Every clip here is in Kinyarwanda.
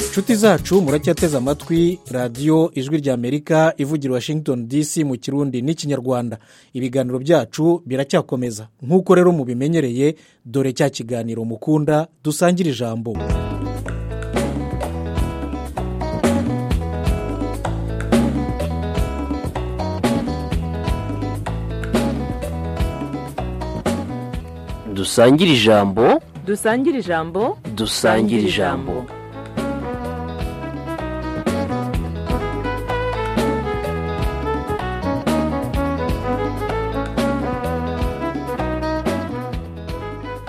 inshuti zacu muracyateze amatwi radiyo ijwi ry'amerika ivugira washington dc mu kirundi n'ikinyarwanda ibiganiro byacu biracyakomeza nk'uko rero mubimenyereye dore cya kiganiro mukunda dusangira ijambo dusangire ijambo dusangire ijambo dusangire ijambo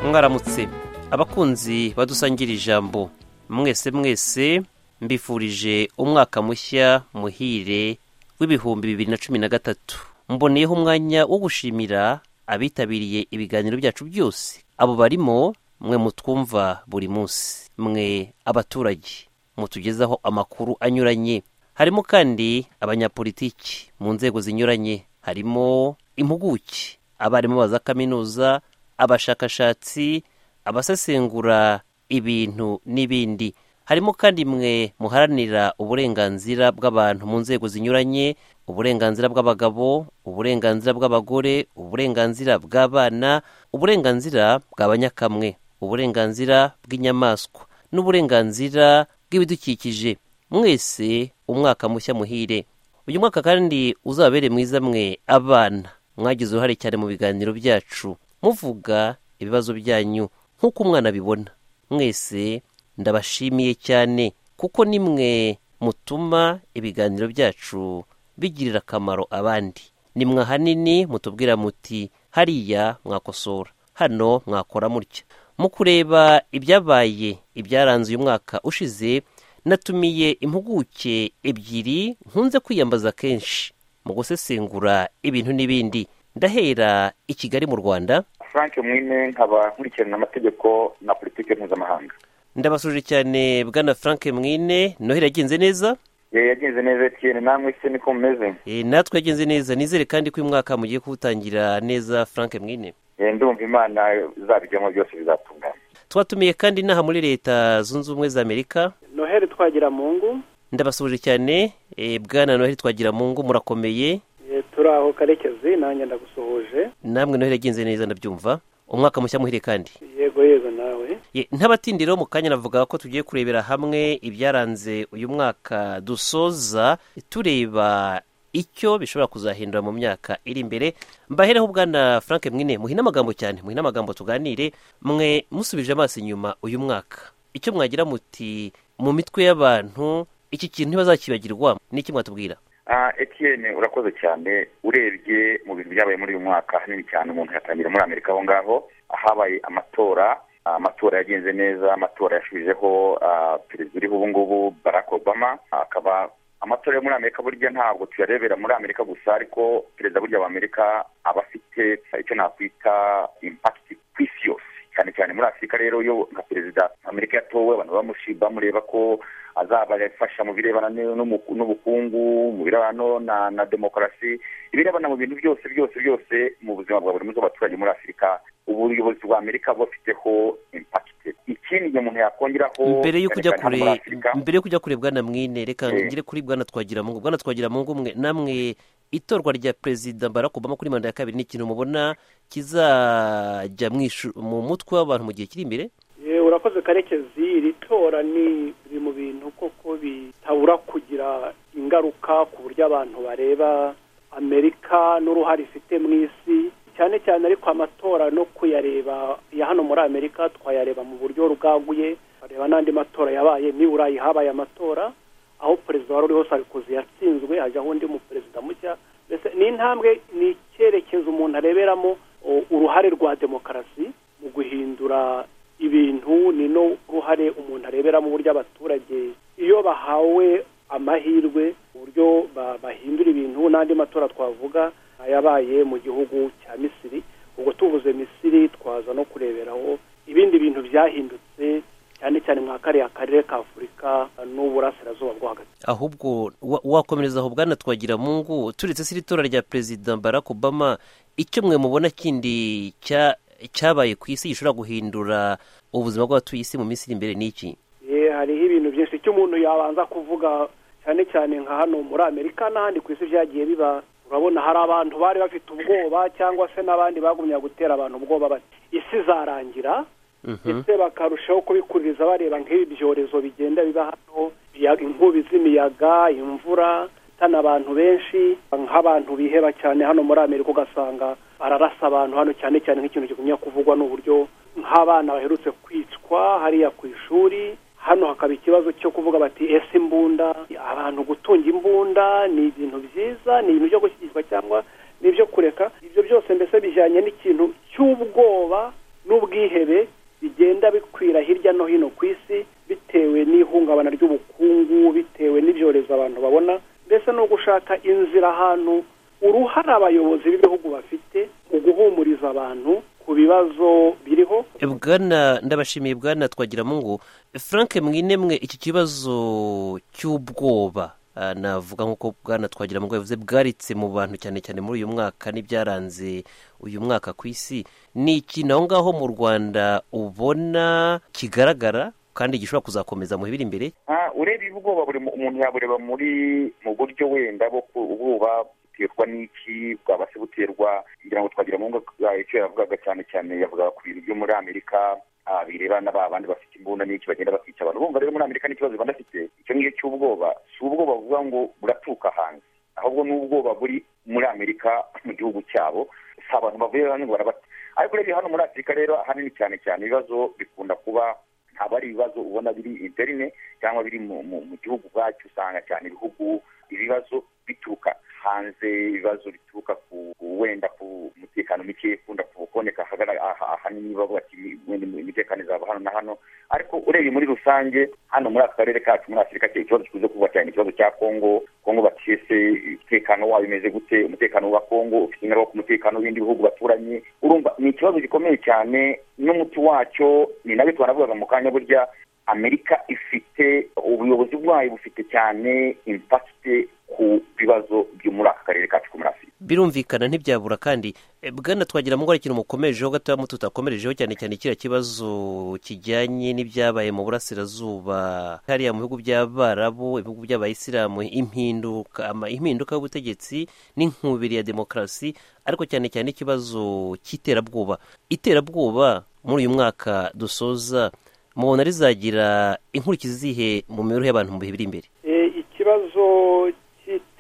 mwaramutse abakunzi badusangira ijambo mwese mwese mbifurije umwaka mushya muhire w'ibihumbi bibiri na cumi na gatatu mboneyeho umwanya wo gushimira abitabiriye ibiganiro byacu byose abo barimo mwe mutwumva buri munsi mwe abaturage mutugezaho amakuru anyuranye harimo kandi abanyapolitiki mu nzego zinyuranye harimo impuguke abarimu ba za kaminuza abashakashatsi abasesengura ibintu n'ibindi harimo kandi mwe muharanira uburenganzira bw'abantu mu nzego zinyuranye uburenganzira bw'abagabo uburenganzira bw'abagore uburenganzira bw'abana uburenganzira bw'abanyakamwe uburenganzira bw'inyamaswa n'uburenganzira bw'ibidukikije mwese umwaka mushya muhire uyu mwaka kandi uzabere mwiza mwe abana mwagize uruhare cyane mu biganiro byacu muvuga ibibazo byanyu nk'uko umwana abibona mwese ndabashimiye cyane kuko ni mwe mutuma ibiganiro byacu bigirira akamaro abandi nimwe ahanini mutubwira muti hariya mwakosora hano mwakora mutya mu kureba ibyabaye ibyaranze uyu mwaka ushize natumiye impuguke ebyiri nkunze kwiyambaza kenshi mu gusesengura ibintu n'ibindi ndahera i kigali mu rwanda frank mwine nkaba nkurikirana amategeko na politiki mpuzamahanga ndabasuje cyane bwana frank mwine noheli yagenze neza yagenze neza etiyeni namwe se niko mumeze natwe yagenze neza nizere kandi ko uyu mwaka mugiye kuwutangira neza frank mwine ndumva imana izabijyamo byose bizatungana twatumiye kandi inaha muri leta zunze ubumwe za amerika noheli twagira mu ngo ndabasuje cyane bwana noheli twagira mu ngo murakomeye turi aho karekezi nanjye ndagusuhuje namwe noheli yagenze neza ndabyumva umwaka mushya muhire kandi yego yego nawe ntabatindiro mu kanya navuga ko tugiye kurebera hamwe ibyaranze uyu mwaka dusoza tureba icyo bishobora kuzahindura mu myaka iri imbere mbahereho bwana frank mwine muhine amagambo cyane muhine amagambo tuganire mwe musubije amaso inyuma uyu mwaka icyo mwagira muti mu mitwe y'abantu iki kintu ntibazakibagirwa n'iki mwatubwira etiyeni urakoze cyane urebye mu bintu byabaye muri uyu mwaka hanini cyane umuntu yatangira muri amerika aho ngaho ahabaye amatora amatora yagenze neza amatora yashujeho perezida uriho ubu ngubu barack obama akaba amatora yo muri amerika burya ntabwo tuyarebera muri amerika gusa ariko perezida burya w'amerika aba afite icyo nakwita impakiti ku isi yose cyane cyane muri afurika rero iyo nka perezida amerika yatowe abantu bamureba ko azabafasha mu birebana n'ubukungu mu birebana na demokarasi ibirebana mu bintu byose byose byose mu buzima bwa buri munsi bw'abaturage muri afurika ubuyobozi bwa amerika bufiteho impakite ikindi igihe umuntu yakongeraho mbere yo kujya kure mbere yo kujya kure bwana mwine reka ngire kuri bwana twagira mu ngo bwana twagira mu ngo mwe namwe itorwa rya perezida barack obama kuri manda ya kabiri ni ikintu mubona kizajya mu mutwe w'abantu mu gihe kiri imbere urakoze karekezi iri tora ni biri mu bintu koko bitabura kugira ingaruka ku buryo abantu bareba amerika n'uruhare ifite mu isi cyane cyane ariko amatora no kuyareba ya hano muri amerika twayareba mu buryo bwaguye bareba n'andi matora yabaye niburayi habaye amatora aho perezida wari uriho sarikozi yatsinzwe hajyaho undi muperezida mushya mbese ni intambwe ni icyerekezo umuntu areberamo uruhare rwa demokarasi mu guhindura ibintu ni no ruhare umuntu areberamo uburyo abaturage iyo bahawe amahirwe uburyo bahindura ibintu n'andi matora twavuga ayabaye mu gihugu cya misiri ubwo tubuze misiri twaza no kureberaho ibindi bintu byahindutse cyane cyane nka kariya karere ka afurika n'uburasirazuba bwo hagati ahubwo wakomereza aho bwana twagira mungu turetse se iritora rya perezida barack obama icyo mwe mubona kindi cyabaye ku isi gishobora guhindura ubuzima bw'abatuye isi mu minsi iri imbere n'iki hariho ibintu byinshi icyo umuntu yabanza kuvuga cyane cyane nka hano muri amerika n'ahandi ku isi byagiye biba urabona hari abantu bari bafite ubwoba cyangwa se n'abandi bagumya gutera abantu ubwoba bati isi izarangira ndetse bakarushaho kubikuririza bareba nk'ibi byorezo bigenda biba hano inkubi z'imiyaga imvura itana abantu benshi nk'abantu biheba cyane hano muri amerika ugasanga bararasa abantu hano cyane cyane nk'ikintu kigumya kuvugwa ni uburyo nk'abana baherutse kwicwa hariya ku ishuri hano hakaba ikibazo cyo kuvuga bati ese imbunda abantu gutunga imbunda ni ibintu byiza ni ibintu byo gushyigikwa cyangwa ni ibyo kureka ibyo byose mbese bijyanye n'ikintu cy'ubwoba n'ubwihebe bigenda bikwira hirya no hino ku isi bitewe n'ihungabana ry'ubukungu bitewe n'ibyorezo abantu babona mbese no gushaka inzira ahantu uruhare abayobozi b'ibihugu bafite mu guhumuriza abantu ku bibazo biriho bwana ndabashimiye bwana twagira mungu frank mwine mwe iki kibazo cy'ubwoba navuga nk'uko bwana twagira mungu yavuze bwaritse mu bantu cyane cyane muri uyu mwaka n'ibyaranze uyu mwaka ku isi ni ikintu aho ngaho mu rwanda ubona kigaragara kandi gishobora kuzakomeza mu biri imbere ureba ubwoba buri umuntu yabureba muri mu buryo wenda bwo ubwoba buterwa n'iki bwabasha guterwa ngira ngo twagira mu ngo icyo yavugaga cyane cyane yavugaga ku bintu byo muri amerika bireba n'abandi bafite imbunda n'iki bagenda bakica abantu bumva rero muri amerika n'ikibazo baba bafite icyo ngicyo cy'ubwoba si ubwoba buvuga ngo buraturuka hanze ahubwo ni ubwoba buri muri amerika mu gihugu cyabo si abantu bavuye hano barabata ariko rero hano muri afurika rero ahanini cyane cyane ibibazo bikunda kuba haba ari ibibazo ubona biri interine cyangwa biri mu gihugu ubwacyo usanga cyane ibihugu ibibazo bituruka hanze ibibazo bituruka ku wenda ku mutekano muke ukunda kuboneka ahanini bavuga ati wenda imitekano izaba hano na hano ariko urebye muri rusange hano muri aka karere kacu muri afurika ikibazo gikunze kuba cyane ikibazo cya kongo kongo batiyese umutekano wayo umeze gute umutekano wa kongo ufite ingaruka ku mutekano w'ibindi bihugu baturanye urumva ni ikibazo gikomeye cyane n'umuti wacyo ni nabyo twanavugaga mu kanya burya amerika ifite ubuyobozi bwayo bufite cyane impakite ku bibazo byo muri aka karere kacu muri afurika birumvikana ntibyabura kandi bwana twagira ngo hari ikintu mukomejeho gatoya muto tutakomerejeho cyane cyane kiriya kibazo kijyanye n'ibyabaye mu burasirazuba hariya mu bihugu by'abarabu ibihugu by'abayisilamu impinduka impinduka y'ubutegetsi n'inkubiri ya demokarasi ariko cyane cyane ikibazo cy'iterabwoba iterabwoba muri uyu mwaka dusoza mubona rizagira inkurikizi zihe mu mibereho y'abantu mu bihe biri imbere ikibazo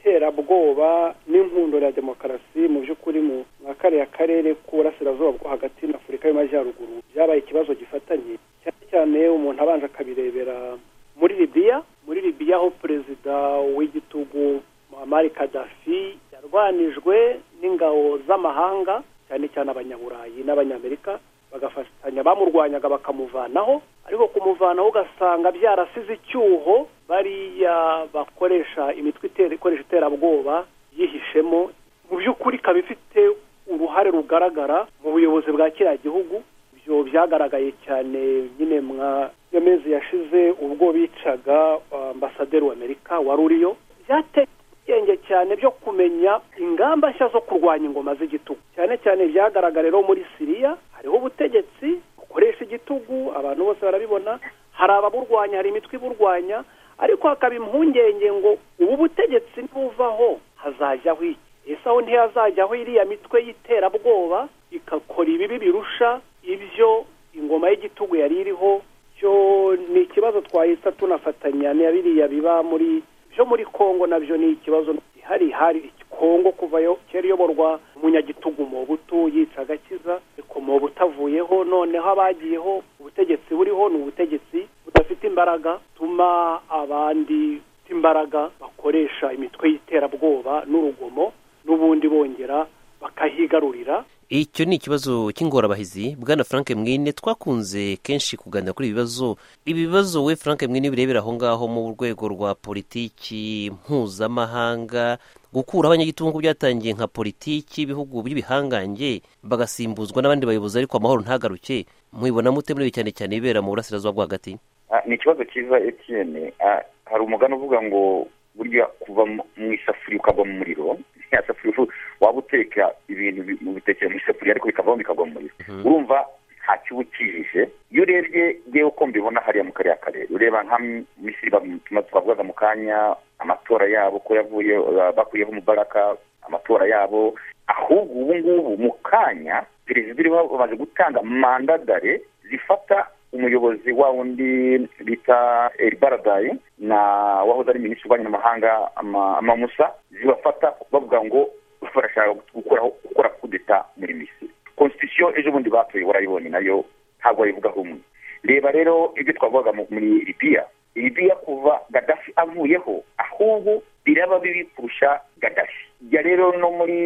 cy'iterabwoba n'inkundo ya demokarasi mu by'ukuri mu nka kariya karere k'uburasirazuba bwo hagati na afurika y'amajyaruguru byabaye ikibazo gifatanye cyane cyane umuntu abanje akabirebera muri libiya muri libiya aho perezida w'igitugu muhammad kadafi yarwanijwe n'ingabo z'amahanga cyane cyane abanyaburayi n'abanyamerika bagafatanya bamurwanyaga bakamuvanaho ariko kumuvanaho ugasanga byarasize icyuho bariya bakoresha imitwe ikoresha iterabwoba yihishemo mu by'ukuri ikaba ifite uruhare rugaragara mu buyobozi bwa kiriya gihugu ibyo byagaragaye cyane nyine mwa mezi yashize ubwo bicaga ambasaderi w'amerika wa ruriyo byateye ubwenge cyane byo kumenya ingamba nshya zo kurwanya ingoma z'igitugu cyane cyane byagaragara rero muri siriya hariho ubutegetsi bukoresha igitugu abantu bose barabibona hari ababurwanya hari imitwe iburwanya ariko hakaba impungenge ngo ubu butegetsi ntibuvaho hazajyaho iki ese aho ntihazajyaho iriya mitwe y'iterabwoba igakora ibibi birusha ibyo ingoma y'igitugu yari iriho cyo ni ikibazo twahita tunafatanya na biriya biba muri byo muri kongo nabyo ni ikibazo gihari hari kongo kuva kera iyoborwa umunyagitugu mobutu yica agakiza ariko mobutu avuyeho noneho abagiyeho ubutegetsi buriho ni ubutegetsi budafite imbaraga tuma abandi imbaraga bakoresha imitwe y'iterabwoba n'urugomo n'ubundi bongera bakahigarurira icyo ni ikibazo cy'ingorabahizi bwana frank mwine twakunze kenshi kuganira kuri ibi bibazo ibi bibazo we frank mwine birebera aho ngaho mu rwego rwa politiki mpuzamahanga gukura abanyagitugu byatangiye nka politiki ibihugu by'ibihangange bagasimbuzwa n'abandi bayobozi ariko amahoro ntagaruke mubibona mute muri cyane cyane bibera mu burasirazuba bwo hagati ni ikibazo cyiza etiyene hari umugani uvuga ngo burya kuva mu isafuriya ukagwa mu muriro ya safuriya waba uteka ibintu mu bitekera mu isafuriya ariko bikavamo bikagwa mu muriro urumva nta kiba ukijije iyo urebye ngewe uko mbibona hariya mu kariya karere ureba nka misiri twavugaga mu kanya amatora yabo ko yavuye bakuyeho umubaraga amatora yabo ahubwo ubu ngubu mu kanya perezida uriho bamaze gutanga mandadare zifata umuyobozi wa wundi bita eribaradayi na wahoze ari minisitiri w'ububanyi n'amahanga amamusa zibafata bavuga ngo barashaka gukuraho gukora kudeta muri misiri konstitusiyo ejo bundi batoye warayibonye nayo ntabwo wayivuga rumwe reba rero ibyo twavugaga muri libiya libiya kuva gadafi avuyeho ahubwo biraba bibi kurusha gadafi jya rero no muri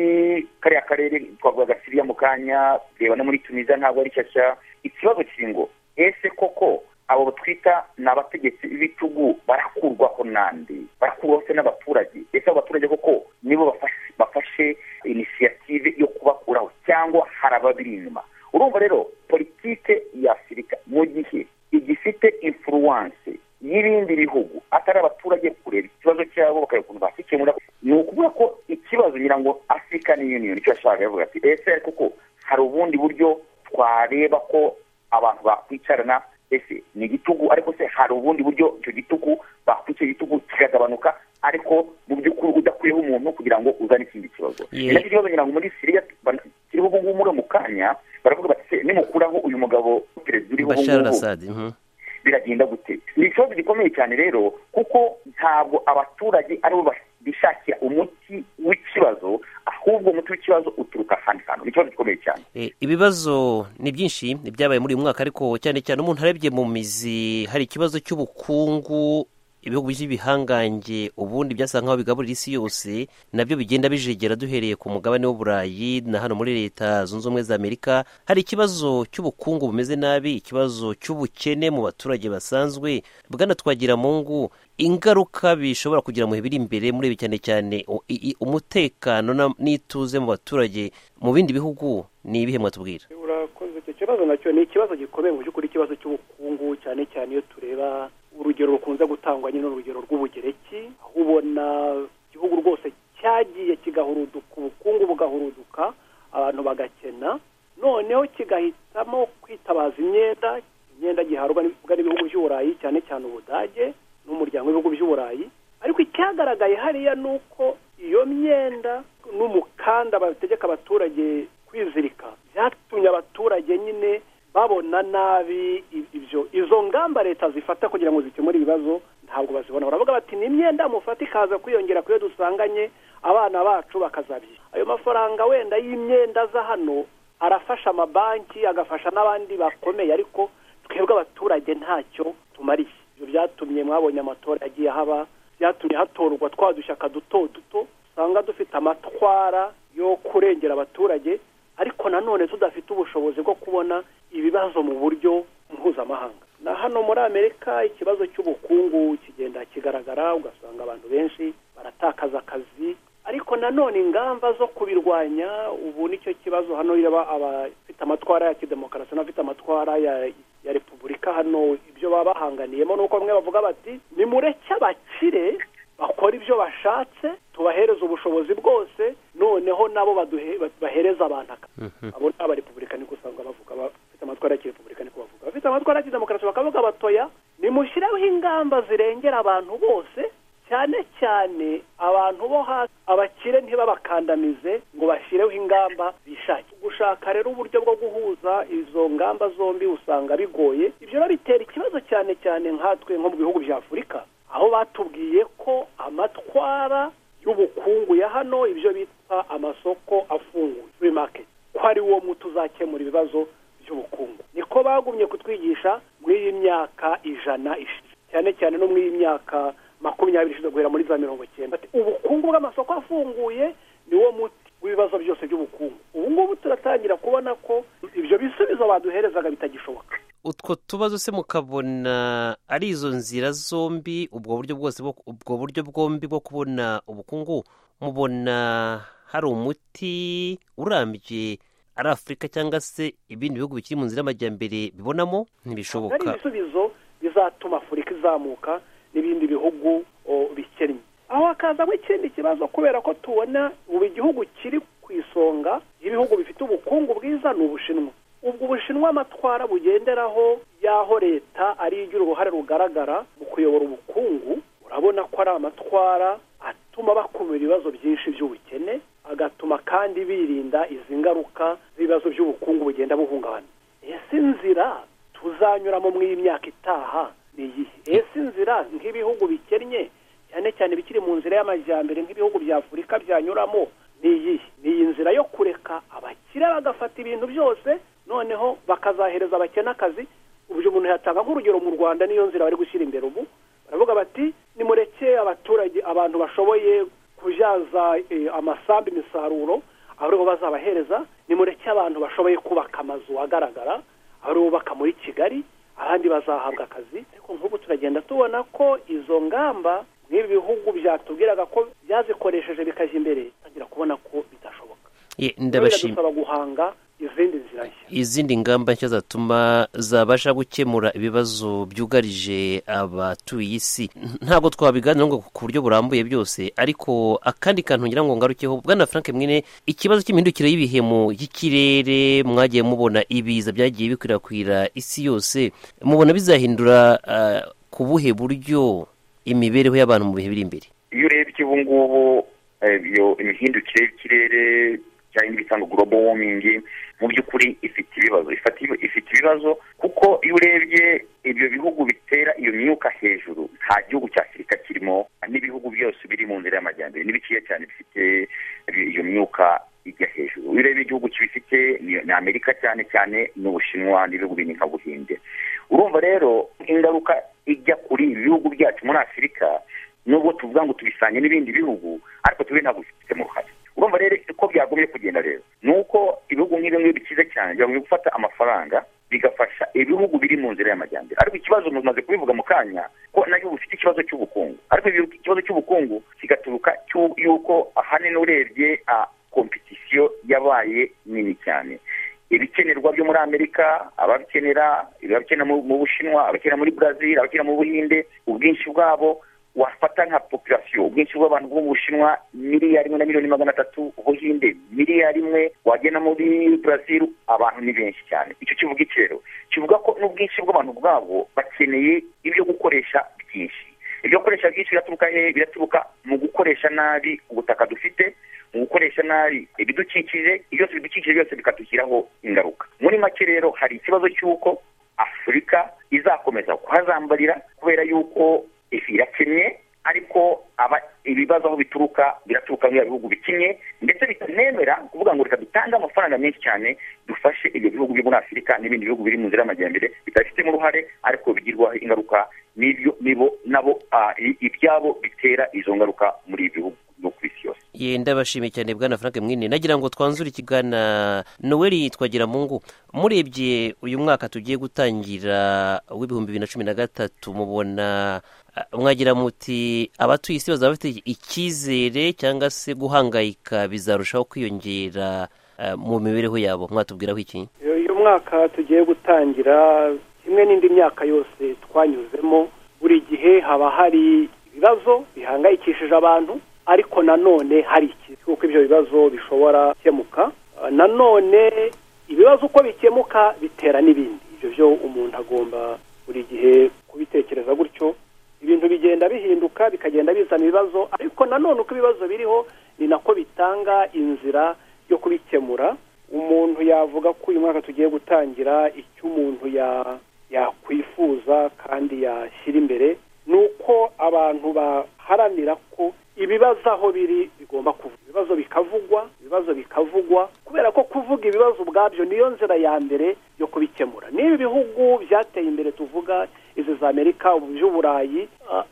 kariya karere twavugaga siriya mu kanya reba no muri tunisiya ntabwo ari shyashya ikibazo kiri ngo ese koko abo twita ni abategetsi b'ibitugu barakurwaho nande barakurwaho se n'abaturage ese abo baturage koko nibo bafashe inisiyative yo kubakuraho cyangwa hari ababiri inyuma urumva rero politike ya afurika mu gihe igifite imfuruwanse y'ibindi bihugu atari abaturage kureba ikibazo cyabo bakareba ukuntu bakikemura ni ukuvuga ko ikibazo ngira ngo afurika ni yuniyoni icyo yashakaga yavuga ati ese kuko hari ubundi buryo twareba ko abantu bakwicarana ese ni igitugu ariko se hari ubundi buryo icyo gitugu bakwicara igitugu kikagabanuka ariko mu by'ukuri udakwiyeho umuntu kugira ngo uzane ikindi kibazo nacyo kibazo ngira ngo muri siriya kiriho ubu ngubu muri mu kanya baravuga bati se nimukuraho uyu mugabo perezida uriho ubu ngubu biragenda gute ni ikibazo gikomeye cyane rero kuko ntabwo abaturage aribo bishakira umuti w'ikibazo ahubwo umuti w'ikibazo uturuka ahandi hantu ni ikibazo gikomeye cyane ibibazo ni byinshi ibyabaye muri uyu mwaka ariko cyane cyane umuntu arebye mu mizi hari ikibazo cy'ubukungu ibihugu by'ibihangange ubundi byasa nk'aho bigaburira isi yose nabyo bigenda bijegera duhereye ku mugabane w'uburayi na hano muri leta zunze ubumwe za amerika hari ikibazo cy'ubukungu bumeze nabi ikibazo cy'ubukene mu baturage basanzwe bwana twagira mu ngo ingaruka bishobora kugira mu biri imbere muri ibi cyane cyane umutekano n'ituze mu baturage mu bindi bihugu ni ibihe mwatubwira urakoze icyo kibazo nacyo ni ikibazo gikomeye mu by'ukuri ikibazo cy'ubukungu cyane cyane iyo tureba urugero rukunze gutangwa nyine urugero rw'ubugereki aho ubona igihugu rwose cyagiye kigahuruduka ubukungu bugahuruduka abantu bagakena noneho kigahitamo kwitabaza imyenda imyenda giharwa n'ibihugu by'uburayi cyane cyane ubudage n'umuryango w'ibihugu by'uburayi ariko icyagaragaye hariya ni uko iyo myenda n'umukanda bategeka abaturage kwizirika byatumye abaturage nyine babona nabi ibyo izo ngamba leta zifata kugira ngo zikemure ibibazo ntabwo bazibona baravuga bati ni imyenda mufata ikaza kwiyongera ku yo dusanganye abana bacu bakazabye ayo mafaranga wenda y'imyenda aza hano arafasha amabanki agafasha n'abandi bakomeye ariko twebwe abaturage ntacyo tumariye ibyo byatumye mwabonye amatora yagiye haba byatumye hatorwa twa dushyaka duto duto usanga dufite amatwara yo kurengera abaturage ariko nanone tudafite ubushobozi bwo kubona ibibazo mu buryo mpuzamahanga na hano muri amerika ikibazo cy'ubukungu kigenda kigaragara ugasanga abantu benshi baratakaza akazi ariko nanone ingamba zo kubirwanya ubu nicyo kibazo hano yaba abafite amatwara ya kidemokarasi n'abafite amatwara ya ya repubulika hano ibyo baba bahanganiyemo ni uko bamwe bavuga bati nimureke abakire bakora ibyo bashatse tubahereza ubushobozi bwose noneho nabo bahereza abantu abo ni abarepubulikani gusa bavuga bafite amatwara y'akirepubulikani ko bavuga bafite amatwara y'akidemokarasi bakavuga batoya nimushyireho ingamba zirengera abantu bose cyane cyane abantu bo hasi abakire ntibabakandamize ngo bashyireho ingamba bishakire gushaka rero uburyo bwo guhuza izo ngamba zombi usanga bigoye ibyo rero bitera ikibazo cyane cyane nkatwe nko mu bihugu bya afurika aho batubwiye ko amatwara y'ubukungu ya hano ibyo bita amasoko afunguye free market ko ari wo muti uzakemura ibibazo by'ubukungu niko bagumye kutwigisha muri iyi myaka ijana ishize cyane cyane no muri iyi myaka makumyabiri ishize guhera muri za mirongo icyenda ubukungu bw'amasoko afunguye ni wo muti w'ibibazo byose by'ubukungu ubu ngubu turatangira kubona ko ibyo bisubizo baduherezaga bitagishoboka utwo tubazo se mukabona ari izo nzira zombi ubwo buryo bwose ubwo buryo bwombi bwo kubona ubukungu mubona hari umuti urambye ari afurika cyangwa se ibindi bihugu bikiri mu nzira y'amajyambere bibonamo ntibishoboka ibisubizo bizatuma afurika izamuka n'ibindi bihugu bikennye aho hakazamo ikindi kibazo kubera ko tubona ubu igihugu kiri ku isonga y'ibihugu bifite ubukungu bwiza ni ubushinwa ubwo ubushinwa amatwara bugenderaho y'aho leta ari igira uruhare rugaragara mu kuyobora ubukungu urabona ko ari amatwara atuma bakumira ibibazo byinshi by'ubukene agatuma kandi birinda izi ngaruka z'ibibazo by'ubukungu bugenda buhungabana ese inzira tuzanyuramo mu y'imyaka itaha ni iyihe ese inzira nk'ibihugu bikennye cyane cyane bikiri mu nzira y'amajyambere nk'ibihugu bya afurika byanyuramo ni iyihe ni iyi nzira yo kureka abakire bagafata ibintu byose noneho bakazahereza abakene akazi uburyo umuntu yatanga nk'urugero mu rwanda niyo nzira bari gushyira imbere ubu baravuga bati nimureke abaturage abantu bashoboye kubyaza amasambu imisaruro aribo bazabahereza nimureke abantu bashoboye kubaka amazu agaragara ari bubaka muri kigali abandi bazahabwa akazi ariko nk'ubu turagenda tubona ko izo ngamba nk'ibi bihugu byatubwiraga ko byazikoresheje bikajya imbere bitangira kubona ko bidashoboka biradusaba guhanga izindi nzira nshya izindi ngamba nshya zatuma zabasha gukemura ibibazo byugarije abatuye isi ntabwo twabiganira ngo ku buryo burambuye byose ariko akandi kantu ngira ngo ngarukeho bwana frank mwine ikibazo cy'imihindukire y'ibihe mu y'ikirere mwagiye mubona ibiza byagiye bikwirakwira isi yose mubona bizahindura ku buhe buryo imibereho y'abantu mu bihe biri imbere iyo urebye ubu ngubu iyo imihindukire y'ikirere cyangwa itanga global warming mu by'ukuri ifite ibibazo ifite ibibazo kuko iyo urebye ibyo bihugu bitera iyo myuka hejuru nta gihugu cya afurika kirimo n'ibihugu byose biri mu nzira y'amajyambere n'ibikeya cyane bifite iyo myuka ijya hejuru iyo urebye igihugu kibifite ni amerika cyane cyane n'ubushinwa n'ibihugu binini nka buhinde urumva rero ingaruka ijya kuri ibi bihugu byacu muri afurika nubwo tuvuga ngo tubisanye n'ibindi bihugu ariko tube ntabwo bifitemo uruhare urumva rero uko byagombye kugenda rero ni uko ibihugu nk'ibyo ngibyo bikize cyane byagombye gufata amafaranga bigafasha ibihugu biri mu nzira y'amajyambere ariko ikibazo mumaze kubivuga mu kanya ko nabyo bifite ikibazo cy'ubukungu ariko ikibazo cy'ubukungu kigaturuka y'uko ahanini urebye a kompetisiyo yabaye nini cyane ibikenerwa byo muri amerika ababikenera ababikenera mu bushinwa abakenera muri brazil abakenera mu buhinde ubwinshi bwabo wafata nka populasiyo ubwinshi bw'abantu bwo mu bushinwa miliyari imwe na miliyoni magana atatu ubuhinde miliyari imwe wagena muri brazil abantu ni benshi cyane icyo kivuga iki rero kivuga ko n'ubwinshi bw'abantu bwabo bakeneye ibyo gukoresha byinshi ibyo gukoresha byinshi biraturuka hehe biraturuka mu gukoresha nabi ubutaka dufite mu gukoresha nabi ibidukikije ibyo bidukikije byose bikatugiraho ingaruka muri make rero hari ikibazo cy'uko afurika izakomeza kuhazambarira kubera yuko irakennye ariko ibibazo aho bituruka biraturuka mu bihugu bikinnye ndetse bitanemera kuvuga ngo reka dutange amafaranga menshi cyane dufashe ibyo bihugu byo muri afurika n'ibindi bihugu biri mu nzira y'amajyambere bitabifitemo uruhare ariko bigirwaho ingaruka n'ibyo nabo ibyabo bitera izo ngaruka muri ibi bihugu byo ku isi yose yenda bashimiye cyane bwana frank mwine nagira ngo twanzure ikigana noel twagira mu ngo murebye uyu mwaka tugiye gutangira w'ibihumbi bibiri na cumi na gatatu mubona mwagira muti abatuye isi bazaba bafite icyizere cyangwa se guhangayika bizarushaho kwiyongera mu mibereho yabo mwatubwiraho iki uyu mwaka tugiye gutangira kimwe n'indi myaka yose twanyuzemo buri gihe haba hari ibibazo bihangayikishije abantu ariko nanone hari ikintu kuko ibyo bibazo bishobora gukemuka nanone ibibazo uko bikemuka bitera n'ibindi ibyo byo umuntu agomba buri gihe kubitekereza gutyo ibintu bigenda bihinduka bikagenda bizana ibibazo ariko nanone uko ibibazo biriho ni nako bitanga inzira yo kubikemura umuntu yavuga ko uyu mwaka tugiye gutangira icyo umuntu yakwifuza kandi yashyira imbere ni uko abantu baharanira ko ibibazo aho biri bigomba kuvuga ibibazo bikavugwa ibibazo bikavugwa kubera ko kuvuga ibibazo ubwabyo niyo nzira ya mbere yo kubikemura n'ibi bihugu byateye imbere tuvuga izi za amerika by'uburayi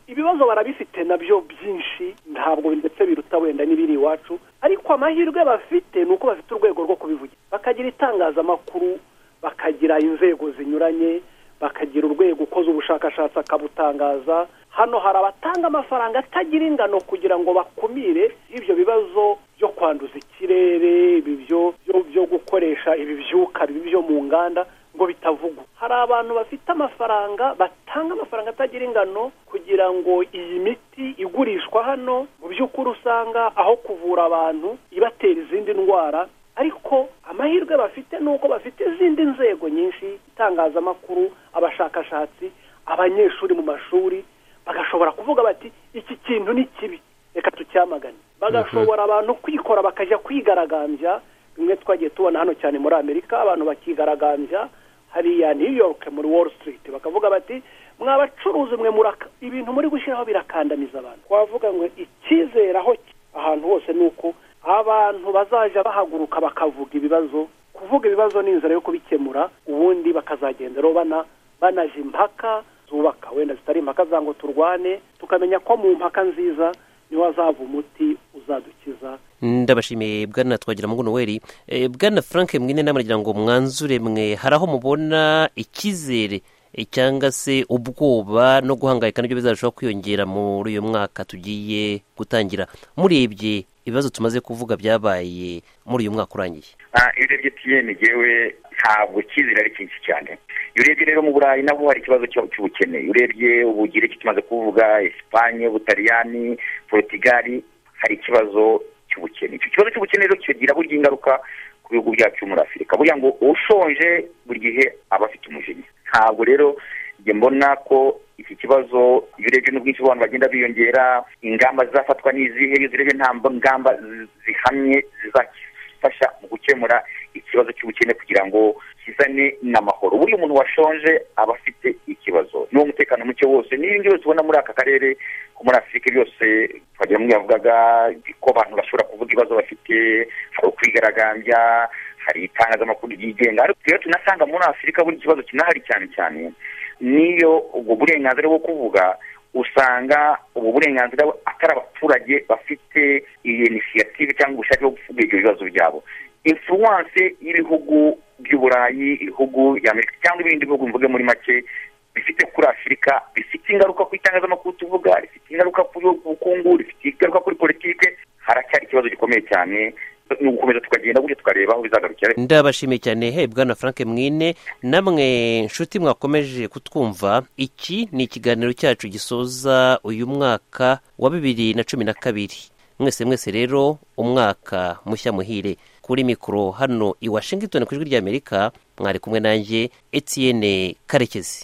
ibibazo barabifite nabyo byinshi ntabwo ndetse biruta wenda n'ibiri iwacu ariko amahirwe bafite ni uko bafite urwego rwo kubivugira bakagira itangazamakuru bakagira inzego zinyuranye bakagira urwego ukoze ubushakashatsi akabutangaza hano hari abatanga amafaranga atagira ingano kugira ngo bakumire ibyo bibazo byo kwanduza ikirere byo gukoresha ibibyuka bibi byo mu nganda ngo bitavugwa hari abantu bafite amafaranga batanga amafaranga atagira ingano kugira ngo iyi miti igurishwa hano mu by'ukuri usanga aho kuvura abantu ibatera izindi ndwara ariko amahirwe bafite ni uko bafite izindi nzego nyinshi itangazamakuru abashakashatsi abanyeshuri mu mashuri bagashobora kuvuga bati iki kintu ni kibi reka tucyamagane bagashobora abantu kwikora bakajya kwigaragambya bimwe twagiye tubona hano cyane muri amerika abantu bakigaragambya hariya new york muri wall street bakavuga bati mwabacuruzi mwe muraka ibintu muri gushyiraho birakandamiza abantu twavuga ngo icyizere aho ki- ahantu hose ni uko abantu bazajya bahaguruka bakavuga ibibazo kuvuga ibibazo ni inzira yo kubikemura ubundi bakazagenda rero bana banaje impaka zubaka wenda zitari impaka za ngo turwane tukamenya ko mu mpaka nziza niho hazava umuti uzadukiza ndabashimiye bwana twagira ngo noweri bwana frank mwine nama nagira ngo mwanzure mwe hari aho mubona icyizere eh, cyangwa se ubwoba no guhangayika nibyo bizarushaho kwiyongera muri uyu mwaka tugiye gutangira murebye ibibazo tumaze kuvuga byabaye muri uyu mwaka urangiye Ah, iyo urebye piyeni ngewe ntabwo icyizere ari cyinshi cyane iyo urebye rero mu burayi nabwo hari ikibazo cyo- cy'ubukene iyo urebye ubugiriki tumaze kuvuga esipanye ubutaliyani porotigali hari ikibazo cy'ubukene icyo kibazo cy'ubukene rero kigira burya ingaruka ku bihugu byacu muri afurika burya ngo ushonje buri gihe aba afite umujinya ntabwo rero njye mbona ko iki kibazo iyo urebye n'ubwinshi bw'abantu bagenda biyongera ingamba zizafatwa ni izihe iyo urebye nta mb- ngamba zi- zihamye zizakira gufasha mu gukemura ikibazo cy'ubukene kugira ngo kizane n'amahoro buriya umuntu washonje aba afite ikibazo n'uwo mutekano muke wose n'ibindi byose ubona muri aka karere ko muri afurika byose twagira ngo yavugaga ko abantu bashobora kuvuga ibibazo bafite hari ukwigaragambya hari itangazamakuru ryigenga ariko rero tunasanga muri afurika buri kibazo kinahari cyane cyane n'iyo ubwo burenganzira bwo kuvuga usanga ubu burenganzira atari abaturage bafite iyi inisiyative cyangwa ubushake bwo kuvuga ibyo bibazo byabo influence y'ibihugu by'uburayi ibihugu amerika cyangwa ibindi bihugu mvuge muri make bifite kuri afurika bifite ingaruka ku itangazamakuru tuvuga rifite ingaruka ku bukungu rifite ingaruka kuri politike haracyari ikibazo gikomeye cyane ni ugukomeza tukagenda gutyo tukareba aho bizagarukira ndabashimiye cyane he bwana frank mwine namwe nshuti mwakomeje kutwumva iki ni ikiganiro cyacu gisoza uyu mwaka wa bibiri na cumi na kabiri mwese mwese rero umwaka mushya muhire kuri mikoro hano i washington ku ijwi ry'amerika mwari kumwe nanjye etienne karekezi